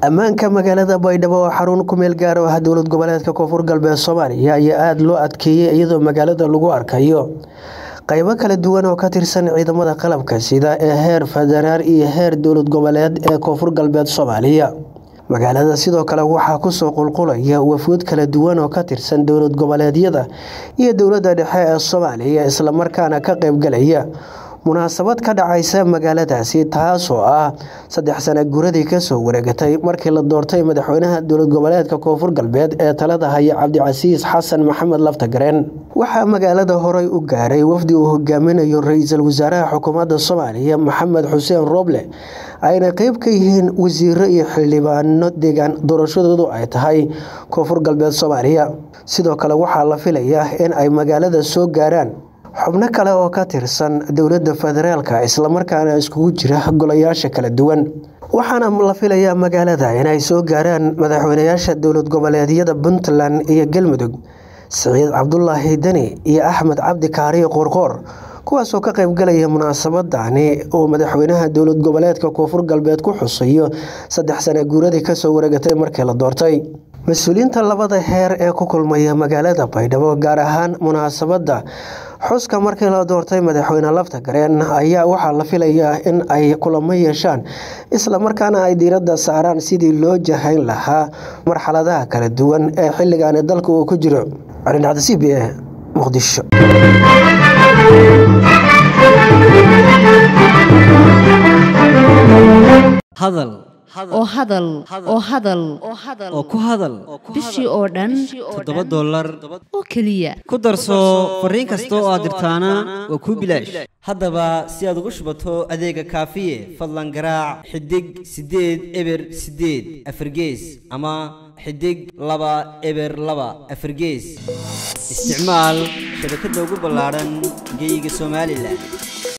ammaanka magaalada baydhabo oo xarun ku meel gaar u ah dowlad goboleedka koonfur galbeed soomaaliya ayaa aada loo adkeeyey iyadoo magaalada lagu arkayo qaybo kala duwan oo ka tirsan ciidamada qalabka sida ee heer federaal iyo heer dowlad goboleed ee koonfur galbeed soomaaliya magaalada sidoo kale waxaa kusoo qulqulaya wafuud kala duwan oo ka tirsan dowlad goboleedyada iyo dowladda dhexe ee soomaaliya islamarkaana ka qaybgalaya munaasabad ka dhacaysa magaaladaasi taasoo ah saddex sana guradii kasoo wareegatay markii la doortay madaxweynaha dowlad goboleedka koonfur galbeed ee talada haya cabdicasiis xasan maxamed laftagareen waxaa magaalada horey u gaaray wafdi uu hogaaminayo ra-iisul wasaaraha xukuumadda soomaaliya maxamed xuseen rooble ayna qeyb ka yihiin wasiiro iyo xildhibaano deegaan doorashadoodu ay tahay koonfur galbeed soomaaliya sidoo kale waxaa la filayaa in ay magaalada soo gaaraan xubno kale oo ka tirsan dowladda federaalka islamarkaana iskugu jira golayaasha kala duwan waxaana la filayaa magaalada inay soo gaaraan madaxweynayaasha dowlad goboleedyada puntland iyo galmudug siciid cabdulaahi deni iyo axmed cabdi kaariyo qoorqoor kuwaasoo ka qaybgalaya munaasabadani oo madaxweynaha dowlad goboleedka koonfur galbeed ku xusayo saddex sana guuradii kasoo wareegatay markii la doortay mas-uuliyiinta labada heer ee ku kulmaya magaalada baydhabo gaar ahaan munaasabadda xuska markii la doortay madaxweyne laftagareen ayaa waxaa la filayaa in ay kulamo yeeshaan islamarkaana ay diiradda saaraan sidii loo jahayn lahaa marxaladaha kala duwan ee xilligaani dalka uu ku jiro arindhacda c b e muqdisho hadal oo hadal oo hadal oo ku hadal bishii oo dhan toddoba dollar oo keliya ku darso fariin kasta oo aad dirtaana waa kuu bilaash haddaba si aad ugu shubato adeega kaafiye fadlan garaac xidig siddeed eber siddeed afargees ama xidig laba eber laba afargees isticmaal shabakadda ugu ballaadhan geeyiga somalilan